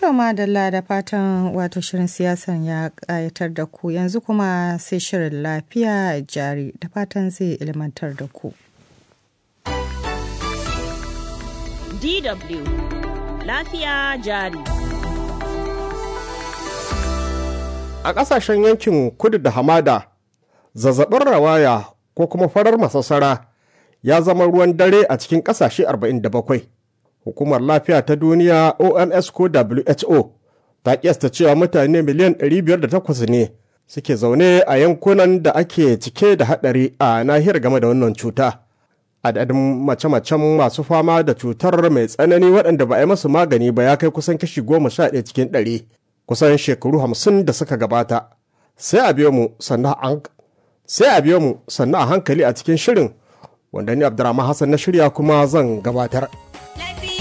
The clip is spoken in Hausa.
To madalla da fatan wato shirin siyasan ya ƙayatar da ku yanzu kuma sai shirin lafiya jari da fatan zai ilmantar da ku. DW lafiya jari. A ƙasashen yankin kudu da hamada, zazzabin rawaya ko kuma farar masassara ya zama ruwan dare a cikin ƙasashe 47. Hukumar Lafiya ta Duniya OMS ko WHO ta kiyasta cewa mutane miliyan 508 ne suke zaune a yankunan da ake cike da haɗari a nahiyar game da wannan cuta. Adadin mace-macen masu fama da cutar mai tsanani waɗanda ba a yi masu magani ba ya kai kusan kashi goma sha ɗaya cikin ɗari kusan shekaru hamsin da suka gabata. Sai a biyo mu sannan a hankali a cikin shirin wanda ni Abdurrahman Hassan na shirya kuma zan gabatar.